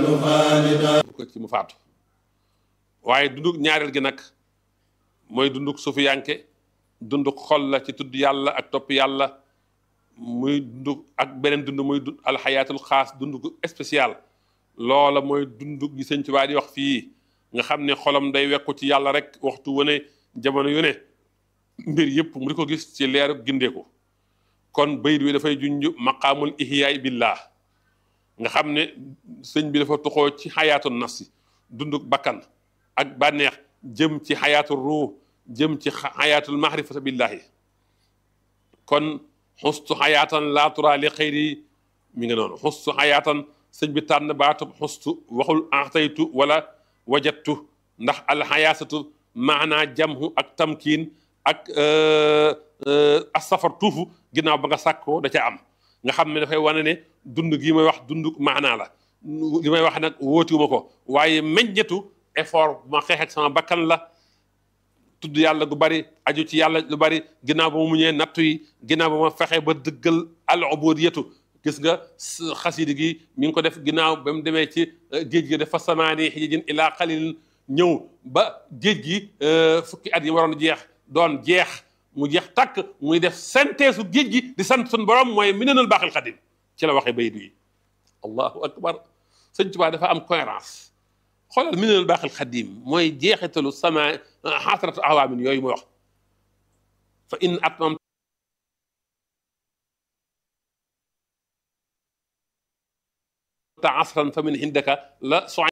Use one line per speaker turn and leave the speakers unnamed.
ko ci mu faatu waaye dunduk ñaareel gi nag mooy dunduk sufiyanke dunduk xol la ci tudd yàlla ak topp yàlla muy dunduk ak beneen dund muy dund alxayaatul xaas dunduk spécial loola mooy dunduk gi sëñ Tuubaa di wax fii nga xam ne xolam day wekku ci yàlla rek waxtu wane jamono yu ne mbir yëpp mu di ko gis ci leeru gindeeku kon bayit wi dafay junj maqaamul ihyaay billah nga xam ne sëñ bi dafa toxoo ci xayaatu nafsi dunduk bakkan ak bànneex jëm ci xayaatu ruux jëm ci xayaatul mahrifata billahi kon xustu xayaatan laa turaa li xëyri mi nga noonu xustu xayaatan sëñ bi tànn baatub xustu waxul axtaytu wala wajattu ndax alxayaasatu maanaa jamhu ak tamkiin ak asafar tuufu ginnaaw ba nga sàkkoo da ca am nga xam ne dafay wane ne dund gi may wax dund maanaa la li may wax nag wóotiwuma ko waaye meññetu effort bu ma xeex ak sama bakkan la tudd yàlla gu bari aju ci yàlla lu bari ginnaaw ba mu muñee nattu yi ginnaaw ba ma fexe ba dëggal al ubudiyatu gis nga xasidi gi mi ngi ko def ginnaaw ba mu demee ci géej gi dafa samaani xijijin ilaa xalil ñëw ba géej gi fukki at yi waroon jeex doon jeex mu jeex takk muy def synthèse su géej gi di sant suñu borom mooy minanul baaxil xadim ci la waxee baydu yi allahu akbar sëñ Tuubaa dafa am cohérence xoolal minanul baaxil xadim mooy jeexitalu sama xaasaratu awaamin yooyu muy wax fa in atmam ta asran fa min indaka la